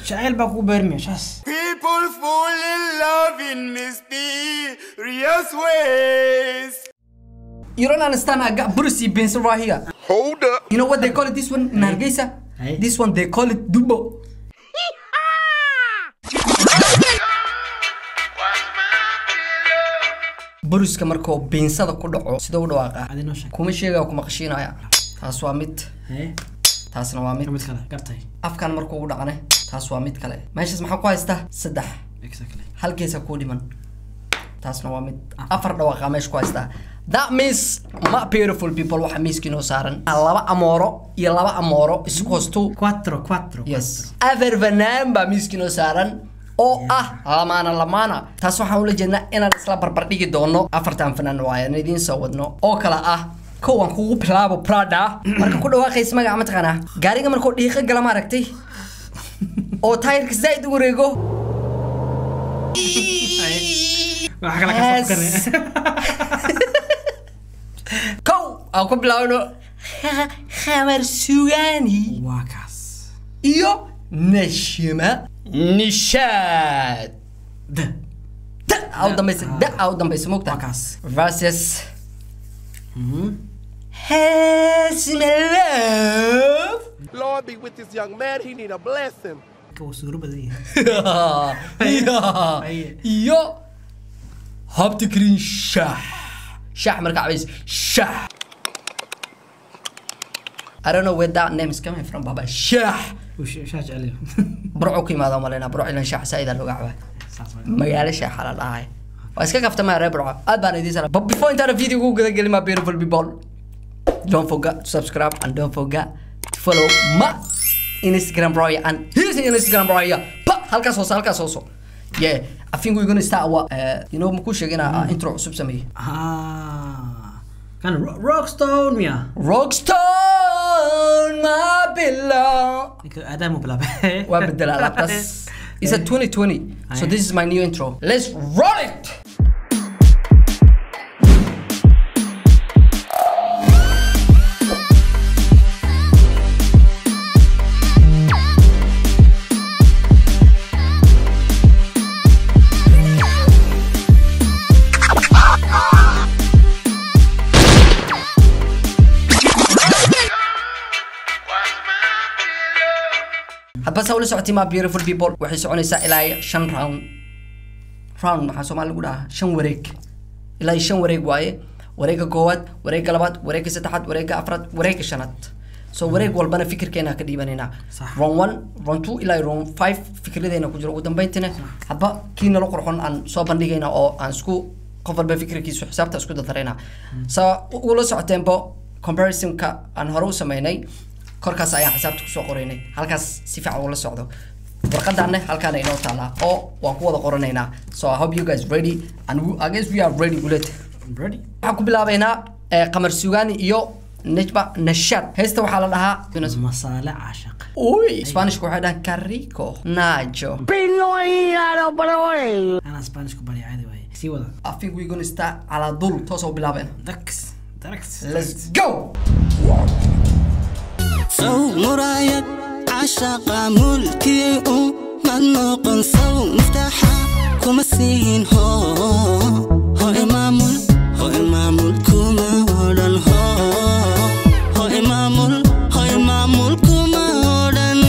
jacayl baa kugu beermaya shaas People fall in love in mysterious ways. You don't understand I got Brucey Benson right here. Hold up. You know what they call it this one in Hargeisa? Hey. This one they call it Dubo. Bruska markuu beensada ku dhaco sida u dhawaaqa adi noo sheeg kuma sheegaya kuma qashinaya taas waa mid haye taasna waa mid mid kale gartay afkan markuu u dhacane taas waa mid kale meeshaas maxaa ku haystaa saddex exactly hal geesa kuu dhiman taasna waa mid afar dhawaaqa meesha ku haystaa that means ma beautiful people waxa miiska inoo saaran laba amooro iyo laba amooro isku hoostu quattro quattro yes afar fanaan baa miiska inoo saaran oo ah lamaana lamaana taas waxaan ula jeednaa inaan isla barbar dhigi doono afartan fanaan waaye aan idiin soo wadno oo kale ah kowan kugu bilaabo prada marka ku dhawaaqaysa magaca mataqaanaa gaariga markuu dhiiqa gala ma aragtay oo taayirka zaid u wareego waxa kala ka Yes. fakane kow aan ku bilaabno khamar sugaani waa kaas iyo nashima nishaad da da aa u dambaysa da aa u dambaysa mogta waa kaas versus Hasmalove Lord be with this young man. He need a blessing. ka wuu suuro badan yahay iyo iyo habti karin shax shax marka cabays shax I don't know where that name is coming from, Baba. Shax. wuu sh- shaa jecel Burco ku yimaado malena, Burco ilan shax saida looga cabaa. saas waay magaalo shaaxa la dhahay waa iska kaftamaa reer burco aad baan idiin sana but before intaana video ugu guda gelin my beautiful people don't forget to subscribe and don't forget to follow my instagram bro and here's the instagram bro here pa halkaas hoose halkaas hoose yeah I think we're gonna start what uh, you know muku sheegina uh, intro cusub sameeyey ah kan ro- rockstone miya rockstone my pillow ninka aadaam u bilaabay waa bedela alaabtaas It's a 2020, so this is my new intro. Let's roll it! hadba saa ula socotay ma beautiful people waxay soconaysaa ilaa iyo shan round round maxaa soomaali lagu dhahaa shan wareeg ilaa iyo shan wareeg waaye wareega koowaad wareega labaad wareega saddexaad wareega afraad wareega shanaad so wareeg walbana fikirkeena ka dhiibanaynaa Sax. round one round two ilaa iyo round five fikradeena ku jiro ugu dambeyntina hadba kii nala qurxon aan soo bandhigayna oo aan isku qof walba fikirkiisu xisaabta isku dardarayna sa ula socoteenbo comparisonka aan hore u sameynay korkaas ayaan xisaabta kusoo qoraynay halkaas si fiican ula socdo warqadaanne halkaana inoo taalaa oo waan ku wada qoranaynaa so i hope you guys ready and we, i guess we are ready bullet ready waxaan ku bilaabaynaa eh, qamar sugaani iyo nejba nashad heesta waxaa la dhahaa masaale caashaq uy isbaanishka waxay dhahaan carico najo anaa spanish ku barya caadi waaye sii wada i think we're gonna start calaa dul toos u bilaabayna dax dax let's go sow muraayad cashaqa mulkii u mad noqon sow muftaxa kuma siin ho ho imaamul ho imaamul kuma odhan ho ho imaamul ho imaamul kuma odhan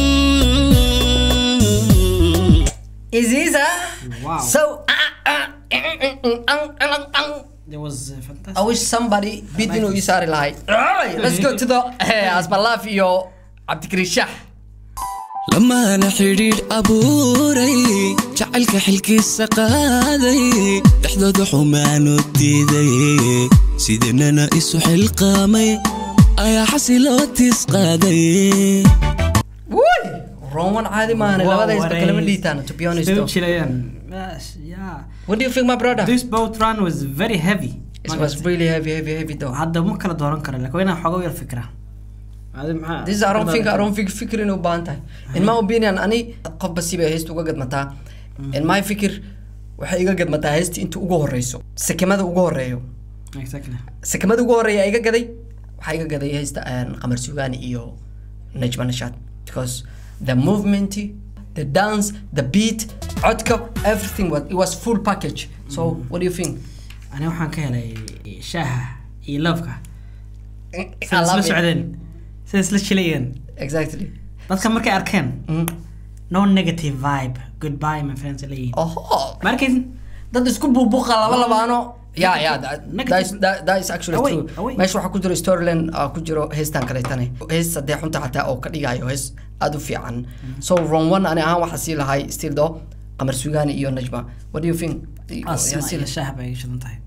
Iziza. Wow. So, ah, ah, mm, mm, mm, mm, mm. There was uh, fantastic. I wish somebody beat inuu ii saari lahay. Alright, Let's go to the eh, Asbalaf iyo Cabdikariin Shaah. lamaana xidhiidh abuuray jacaylka xilkiisa qaaday dhexdooda xumaanu diiday sidanana isu xilqaamay ayaa xasiloo tis qaaday Wuy! Roman caadi maahan Wow, labada isba what kalama a- liitaan to be honest. Still though. chilean. Yes, yeah. What do you think my brother? This boat run was very heavy. It was really heavy heavy heavy though. hadda ma kala dooran karo laakiin waa inaan xogo yar fikra Adi maxaa- This is I don't think I don't think fikir inuu baahan tahay. In my opinion ani qofba si bay heesta uga gadmataa. In my fikir waxay iga gadmataa heesta inta ugu horeyso. Sekemada ugu horeeyo. Exactly. sekemada ugu horeeya iga gaday waxaa iga gaday heesta aan qamar sugaani iyo najma nashaad because the movement the dance the beat codka everything was, it was full package so what do you think ani waxaan ka helay shaaha iyo loofka I sida isla love it. socdeen sida isla jilayeen exactly dadka markay arkeen Mm. no negative vibe goodbye my friends ay leeyihiin oh ma arkaysin dad isku buubuuqa laba labaano yeah yeah that, Negative. that, is, that, that is actually Away, true away. meesha waxaa ku jiro storyline uh, ku jiro heestan kaleetane hees haddee xunta xataa oo ka dhigayo hees aad u fiican so wrong one ani ahaan waxaa sii lahay still do qamar sugaani iyo najma what do you think asma Yaa sii iyo lahay. shaaha bay shidan tahay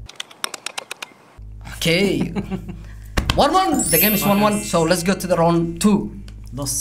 okay one one the game is one one so let's go to the round two dos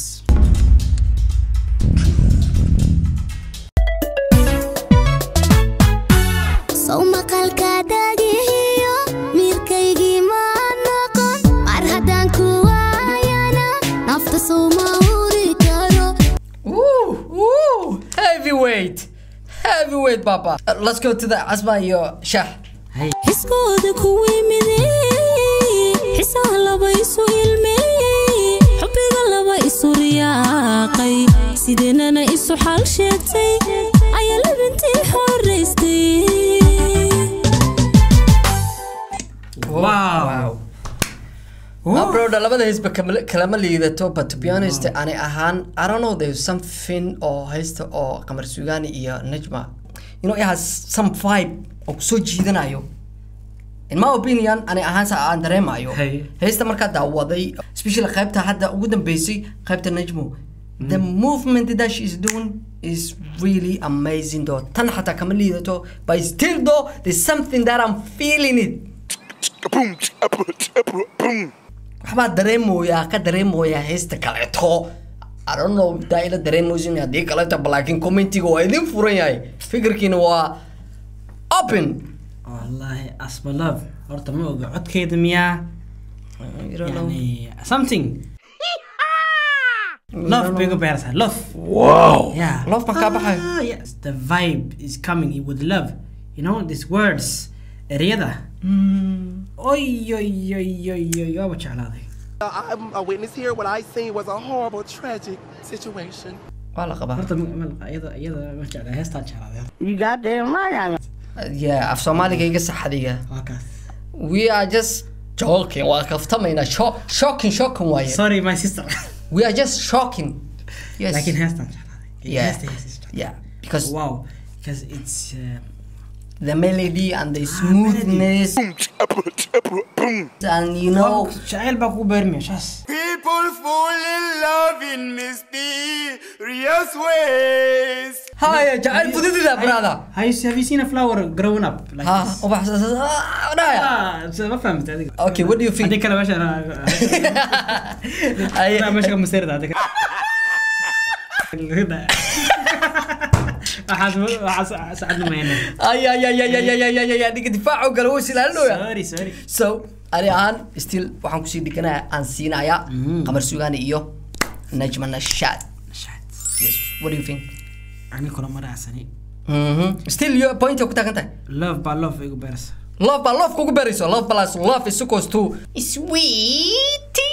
sow maqalka dhagihiyo miirkaygii ma noqon mar haddaan ku waayana nafta sow ma uri karo Woo, woo, heavyweight heavyweight papa Uh, let's go to the asma iyo shah xiskooda kuwii mideeyey xisaa laba isu ilmeeyey xubbiga laba isu riyaaqay sideenana isu xal sheegtay ayaa labintii xoraystay wow Ah, bro, da labada heysba kama- kalama liidato but to be honest ani ahaan I don't know there's something oo haysta oo qamar sugaani iyo najma you know it has some vibe oo kusoo jiidanayo in my opinion ani ahaan sa aan dareemayo Hey. heesta markaa daawaday especially qaybta hadda ugu dambeysay qaybta najmo the movement that she is doing is really amazing though tan xataa kama liidato but still though there's something that I'm feeling it Boom, boom, boom. waxbaa dareemooyaa ka dareemooyaa heesta kaleeto I don't know daa ila dareemoysin haddii kaleeto laakiin commentiga waa idin furan yahay fikirkiina waa open wallahi asma love horta ma oga codkeeda miyaa You don't know. يعني something love bay uga beertaa love Wow. yeah Love ma kaa baxayo? ah, yes the vibe is coming with love you know these words ereyada oy oy oy oy oy waaba jeclaaday I'm a witness here. What I seen was a horrible, tragic situation. waa la qabaa horta ma- ma- iyada iyada ma jeclaa heestaan jeclaaday yeah af soomaaliga iga saxadiga waa kaas we are just joking waa kaftamaynaa Sho- shocking shocking waaye sorry my sister we are just shocking yes laakiin heestaan jeclaaday Yeah. heesta heesta yeah because wow because it's uh, the melody and the smoothness and you know jacayl baa kugu beermaya shaas People fall in love in mysterious ways. haya jacayl fududida brother Have you, have you seen a flower growing up like ha this? ubax dhaya Ah, so ma fahamtay adiga. Okay, what do you think? Hadii kale meesha Ay- Hadii meesha ka maseerda hadii kale. Waxaas waxaas sacad mayna. ay ay ay ay ay ay ay ay ay dhiga difaacu gala wuu silaalooya Sorry, sorry. so ani ahaan still waxaan kusii dhiganaya aan siinaya qamar sugaani iyo najma nashaad Shit. yes what do you think Ani kula maraasani. Mhm. still yo point ku taagan tahay Love baa love igu beersa. love baa love kugu berayso love plus love is equals to sweetie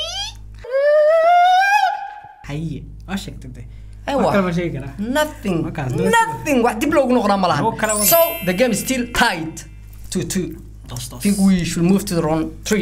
Haye, waa sheegtay de. Ewa. Wax kale ma sheegi karaa. nothing Markaas, nothing wax dib loogu noqonaa ma Wax kale lahan wada. so the game is still tied to two Dos, dos. I think we should move to the round three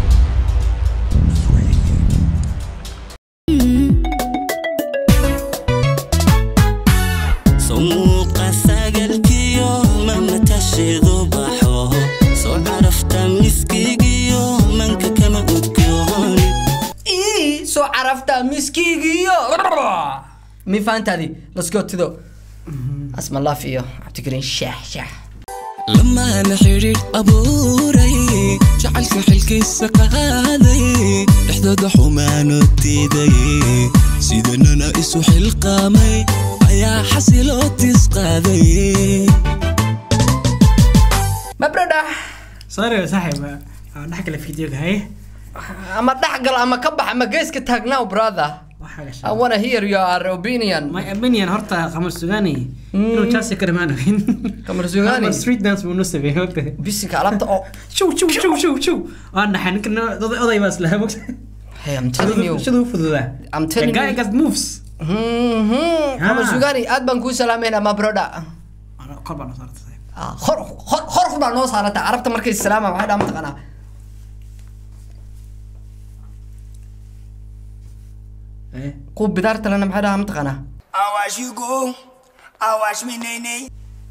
sumuuqa sagalkiyo mamatasheedu baxo soo carafta miskigiyo manka kama udgooni ii soo carafta miskiigiyo mi fahantaadi let's go to the asma laf iyo cabdikariin shaah shaah lamaana xidhiidh abuuray jacaylka xilkiisa qaaday dhexdooda xumaano diiday sidanana isu xilqaamay ayaa xasiloo tisqaaday mabradha Sorry, saaxiib. Aan dhex kale fiidiyooga haye. ama dhex gal ama ka bax ama geeska taagnaaw brother Waxa gashay. I wanna hear your opinion My opinion horta qamar sugaani inuu Chelsea ka dhamaan ogin. Qamar Sugaani? Qamar street dance buu noo sameeyay ogta. bisinka alaabta oo Shuu shuu shuu shuu shuu. Waan dhaxay ninkan oday oday baa isla mogta. hey I'm telling you Siduu fududaa. I'm telling The guy you. got moves. Mhm, Qamar Ah. Sugaani aad baan kuu salaameynaa ma broda Ano- kor baa noo saartay saaxiib. Ah, hor hor hor baa noo saarata carabta markay salaama waxay dhaa mataqaanaa Eh, kuwa bidaarta lena maxay dhahaa mataqaanaa I watch you go. I watch me nay nay.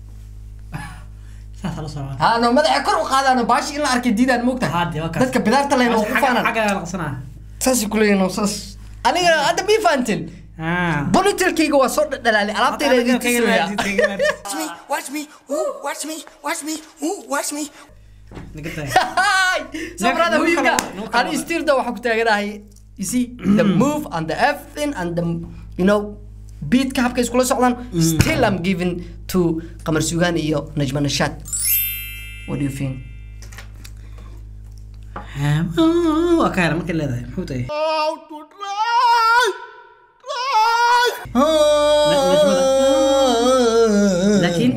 saasaa la socdaa. ha no madaxa kor u qaadaano baashi in la arkay diidaan moogta Haddii, waa kaas. dadka bidaarta lena Xagga- ugu faanaan xagga la qabsanaa. saasay kuleeyihin oo saas aniga hadda mii fahantin Ah. bonitilkayga waa soo dhadhalaalay alaabtayda idin Kaga- kaga tusaya maartid, kaga maartid. Watch me, watch me, ooh, watch me, watch me, ooh, watch me. Naga tahay. Hi! so Nag- brother nagu huyuga kala- nagu kala ani wada. stirda waxaa ku taaganahay you see the move and the everything and the you know beatka habka iskula socdaan still I'm giving to Qamar Sugaani iyo Najma Nashaad what do you think Ah, waa ka hela markay leedahay. Muxuu tahay? Laakiin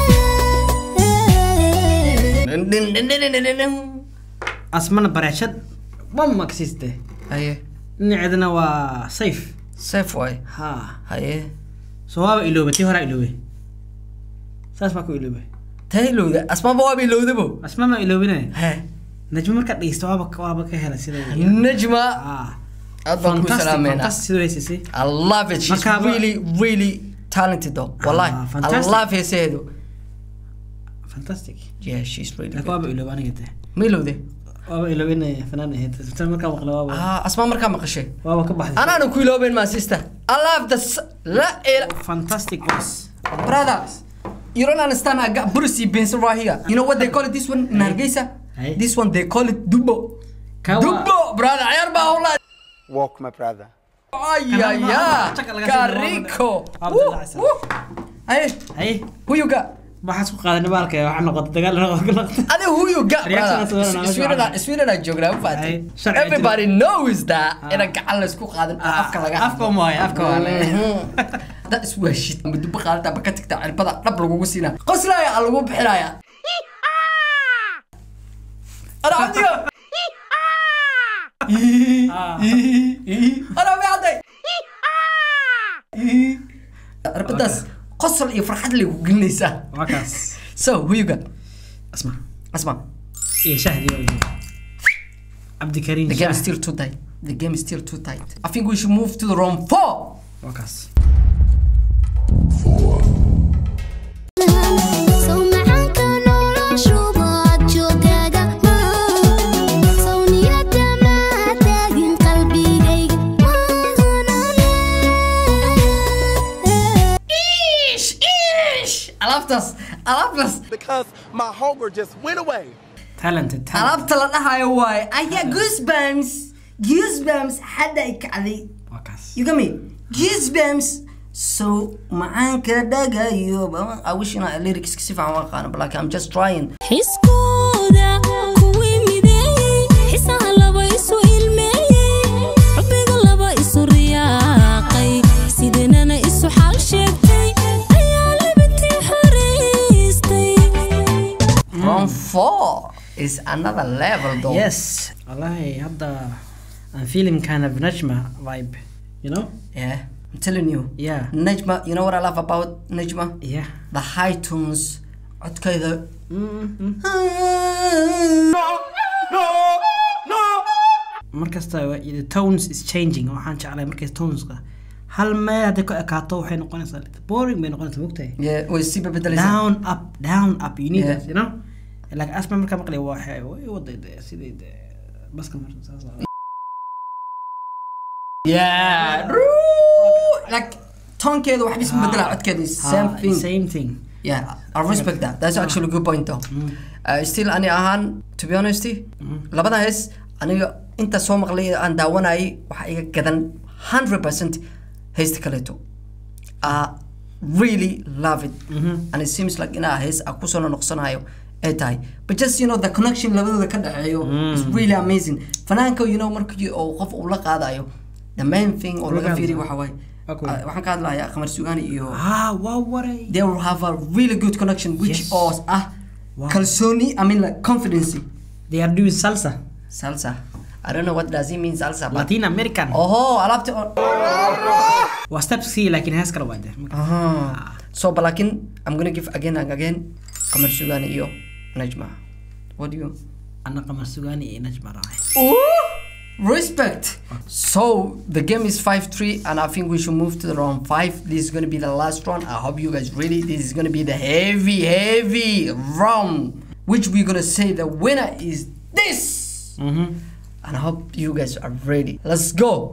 asmana bareeshad bam ma kasiste. haye Dhinaceedana waa safe. safe way Ha. haye So waaba iloobay, tii horaa iloobay. Saas baa ku iloobay. taa ilowda asmaaba waaba ilowdabo Asma ma iloobinay. he Najmo markaad dhegeysto waaba waaba ka hela sida. Najma Ah. aad baan ku Fantastic, salaameynaa fantastic sidoo heysisay. I love it. She's Marka- really, really talented though. Wallahi. I fantastic. love her heesaheedu. Fantastic. Yeah, she's really Laakiin good. waaba iloobay aniga tee. Ma ilowde? Waaba iloobinay fanaan ahayd. Tan markaa maqla waaba Ah, asmaa markaa maqashay. waaba ka baxday. Anaana ku ilooben my sister. I love the s- la ila Fantastic voice. brother. You don't understand. I got Brucey Benz right here. You know what they call it? This one in Hargeysa. Hey. This one they call it Dubo. Kawa- Dubo, brother. Ayar baa hawla. Walk, my brother. Ay Kana ay ma- ay. chaka laga sii Carico. Abdullah Woo, Hassan. woo. Hey, Hey, who you got? waxaas ku qaadanay baalka waxaa noqotay dagaal noqotay noqotay. I know who you got, Reaction brother. is well, Sweden, now. Sweden, I joogna ma Ay, fahantin. sharci Everybody knows that in a gacan la isku qaadan oo Ah, afka laga afka uma waayo, afka waa le. That is where shit. Ma duba qaadata ba ka tagta cirbada dhab lagugu siinaa. Qoslaya aa lagu bixinaya. Ana adiga. Ana ma caday. Cirbadaas qosol iyo farxad lay ku gelinaysaa. Waa kaas. So, who you got? Asma. Asma. Iyo Shahdi waa iyo. Cabdikariim The game is Shah. still too tight. The game is still too tight. I think we should move to the round four. Waa kaas. Sow macaanka noloshuba aad joogaaga Sow niyada ma taagin qalbigayga Ish, ish. Alaabtaas, alaabtaas, Because my hunger just went away. Talented, talented. alaabta la dhahayo waaye. I get goosebumps. Goosebumps hadda ay kacday. Waa kaas. You get me? Goosebumps. So macaanka dhagayo. ba- I wish ina lyrics si fiican u aqaano, but like I'm just trying. Xiskooda kuwii mideeyey Xisaha laba isu ilmeeyey Xubbiga laba isu riyaaqay Sidanana isu xal sheegtay Ayaa libintii xariistay Round four is another level though. Yes. Wallahi hadda I'm feeling kind of Najma vibe. You know? Yeah. I'm telling you. Yeah. Najma, you know what I love about Najma? Yeah. The high tones. codkayda markasta wa- the tones is changing waxaan jeclay markay toneska hal meel hadday ku ekaato waxay noqonaysaa little boring bay noqonaysaa mogtahay Yeah, way sii bedbedelaysaa down up down up you need Yeah. that you know like asma markaa maqlay waxay way waday de- sidii de baska marsan saas ah. Yeah. like toonkeeda waxba isma bedela codkeeda is same Ah, thing same thing yeah I respect that that's actually a good point though uh, still ani ahaan to be honest labada hees aniga inta soo maqlay aan daawanayay waxaa iga gadan 100% heesta kaleeto I really love it and it seems like inaa hees a kusoo noqsanayo ay tahay but just you know the connection labadooda ka dhexeeyo is really amazing fanaanka you know markii oo qof uu la qaadayo the main thing oo laga fiiriyo waxa waaye Okay. uh, waxaan ka hadlayaa qamar sugaani iyo ah waa waray they will have a really good connection which Yes. oo ah kalsooni I mean like confidence they are doing salsa salsa I don't know what does it mean salsa but latin american oho alaabti oo waa stepsi laakiin hees kale waa de Aha. so but lakin I'm gonna give again and again qamar sugaani iyo najma what do you ana qamar sugaani iyo najma raacay Ooh, respect. So the game is 5-3 and I think we should move to the round 5. This is going to be the last round. I hope you guys ready. This is going to be the heavy, heavy round. Which we're going to say the winner is this. And I hope you guys are ready. Let's go.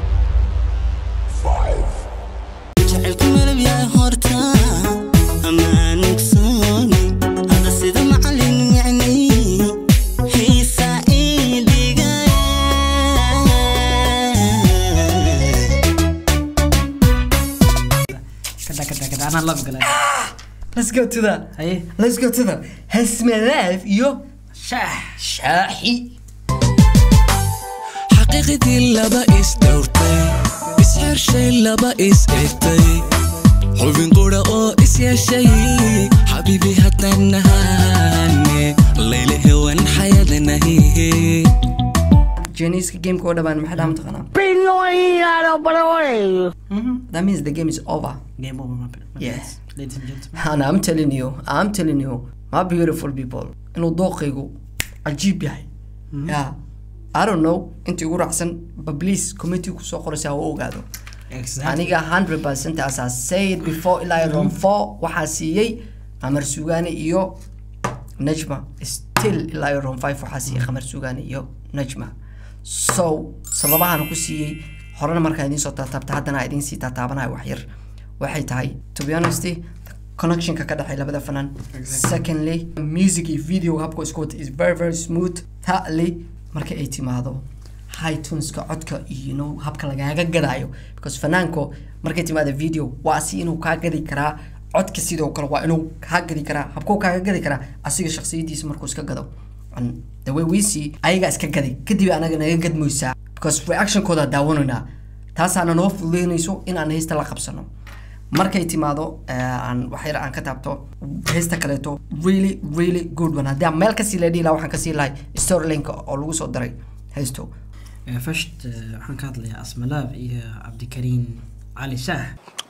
jacaylku malab yahay horta amaan ogsooni hada sida macalin yacni xiisa ii dhigay kada kada kada anaa love galay Let's go to the. haye Let's go to the. Hasmalaaf yo shaah shaahi. xaqiiqdii laba is dhowrtay isxershay laba is egtay xubin qura oo is yeeshay xabiibi haddaan nahaane layla hewan xayadanahihe Janiska game ko dhamaan maxaa dhaam taqanaa? That means the game is over. game over my my Yes. friends. ladies and gentlemen And I'm telling you, I'm telling you, my beautiful people, inuu dooqaygu cajiib yahay. Yeah. I don't know intii ugu raacsan but please committee kusoo qoraysa ha u ogaado. exactly Aniga 100% as I said before ilaa round 4 waxaa siiyey Qamar Sugaani iyo Najma. Still ilaa round 5 waxaa siiyey Qamar Sugaani iyo Najma. So sababahan ku siiyey horena markaa idiin soo taataabta haddana idiin sii taataabanayo wax yar waxay tahay to be honest connectionka ka dhexay labada fanaan secondly music iyo video habka isku wata is very very smooth thirdly marka ay timaado high tuneska codka iyo you know, habka lagaaga gadaayo because fanaanko markay timaado video waa si inuu kaa gadi karaa codka sidoo kale waa inuu kaa gadi karaa habkuu kaaga gadi karaa asiga shakhsiyadiisa markuu iska gado and the way we see ayagaa iska gaday kadib anaga naga gadmoysaa because reactionkooda daawanaynaa taasaana noo fududeynayso in aan heesta la qabsano markay timaado eh, aan wax yar aan ka taabto heesta kaleeto really really good one haddii aan meel kasii la dhihi lahaa waxaan kasii lahay storylink oo lagu soo daray heesto Uh, first uh, waxaan ka hadlayaa asmalaab iyo cabdikariin cali shaah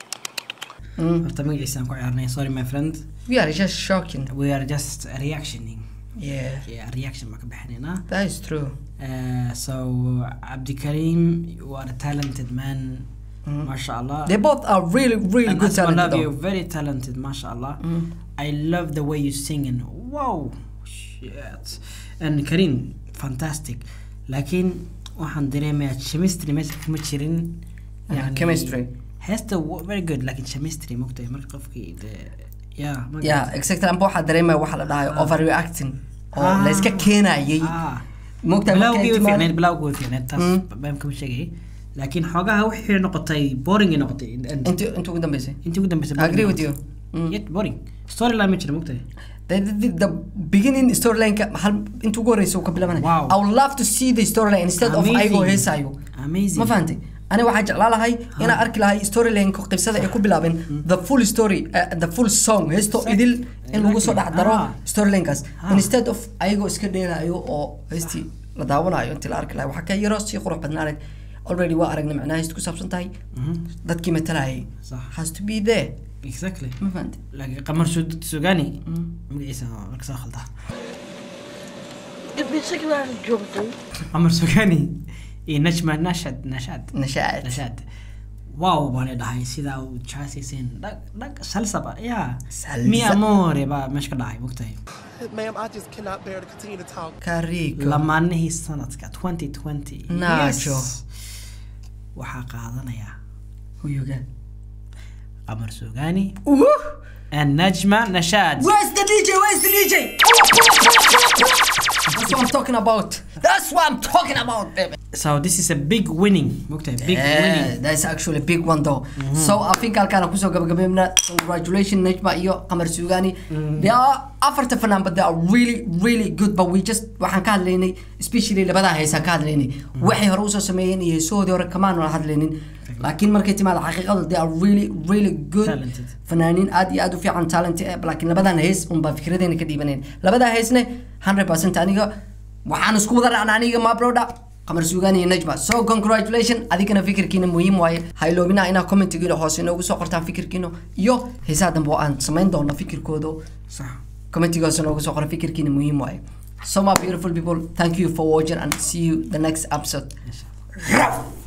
horta magaciisa aan ku ciyaarnay sorry my friend we are just shocking we are just reactioning yeah yeah, reaction baan ka bixinaynaa that is true Uh, so cabdikariim you are a talented man masha allah they both are really really And good Asma talent love you though. very talented masha allah I love the way you sing and wow shit and Karim fantastic laakiin waxaan dareemayaa chemistry meesha kuma jirin Ah, chemistry. heesta wa- very good laakiin chemistry mogtahay marka qofkii de- yeah ma yeah garata. exactly amba waxaa dareemaya waxa la dhahayo overreacting oo Ah. la iska keenayay Ah. mogtahay markay bilawgii way timaado- fiicneed bilawgii way fiicneed taas baan kama sheegay laakiin xoogaha waxay noqotay boring ay noqotay in the end. intii intii ugu dambeysay intii ugu dambeysay I agree with you. Mm. yet boring storyline ma jira mogtahay the, the, the beginning storyline hal inta ugu horeysa uu ka bilabanay Wow. I would love to see the storyline instead of Amazing. ayagoo heesayo Amazing. ma fahantay ani waxaa jeclaa lahay inaan arki lahay storyline qibsada ay ku bilaabeen the full story uh, the full song heesto idil in lagu soo dhex daro Ah. storylinekaas Ah. instead of ayagoo iska dheelayo oo heestii la daawanayo intii la arki lahay waxaa ka yaro sii qurux badnaaneed already waa aragnay macnaha heestu ku saabsan tahay dadkii matalayay Sax. has to be there exactly ma fahantay laakiin qamar Sud- sugani magaciisa marka soo khaldaa qamar sugani iyo najma nashad nashad nashaad nashad wow baan dhahay sidaa uu jaasiiseen dhag dhag salsaba ya Salsa. mi amore baa meesha ka dhacay mogtahay Ma'am, I just cannot bear to continue to talk. kariiko lamaanihii sanadka 2020 Nacho. Yes. waxaa qaadanaya huyuga qamar sugani and najma nashad Where's the DJ? Where's the DJ? That's what I'm talking about. That's what I'm talking about, baby. so this is a big winning mogtahay big winning Yeah, that's actually a big one though. So I think halkaan kusoo gabagabeynaa congratulations Najma iyo Qamar Sugani. They are afarta fanaan but they are really really good but we just waxaan ka hadlaynay especially labada heesaan ka hadlaynay waxay hore usoo sameeyeen iyo heesahoodii hore kamaan wala hadlaynin laakiin markay timaado xaqiiqadu they are really really good Talented. fanaaniin aad iyo aad u fiican talent eh laakiin labadan hees unbaa fikradeena ka dhiibanayn labadaa heesne 100% aniga waxaan isku wada raacnaa aniga ma broda qamar suugaan iyo najma so congratulation adigana fikirkiina muhiim waaye ha iloobina inaa commentigiina hoose inoogu soo qortaan fikirkiina iyo heesaha dambe oo aan samayn doono fikirkooda صح commentiga hoose noogu soo qora fikirkiina muhiim waaye so my beautiful people thank you for watching and see you the next episode Ruff!